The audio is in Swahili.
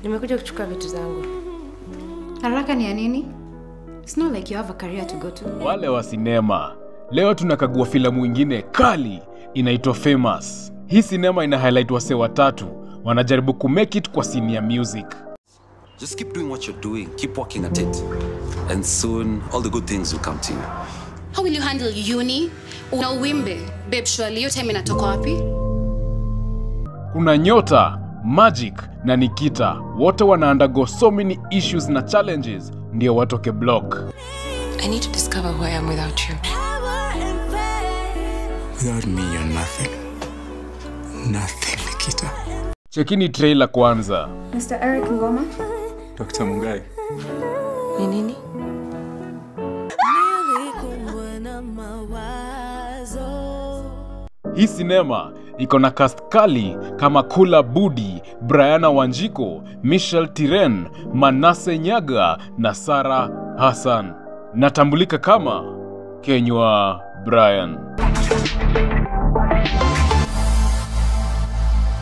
Nimekuja kuchukua vitu zangu. Haraka ni ya nini? It's not like you have a career to go to. Wale wa sinema, leo tunakagua filamu ingine kali inaitwa Famous. Hii sinema ina highlight wasee watatu wanajaribu kumake it kwa scene ya music. Just keep doing what you're doing. Keep working at it. And soon, all the good things will come to you. How will you handle uni? Una uwimbe. Babe, surely hiyo time inatoka wapi? Kuna Nyota, Magic na Nikita, wote wana undergo so many issues na challenges ndio watoke block. I need to discover who I am without you. Without me, you're nothing. Nothing, Nikita. Chekini trailer kwanza. Mr. Eric Ngoma? Dr. Mungai. Ni nini? Hii sinema iko na cast kali kama Kula Budi, Briana Wanjiko, Michelle Tiren, Manase Nyaga na Sara Hassan. Natambulika kama Kenywa Brian.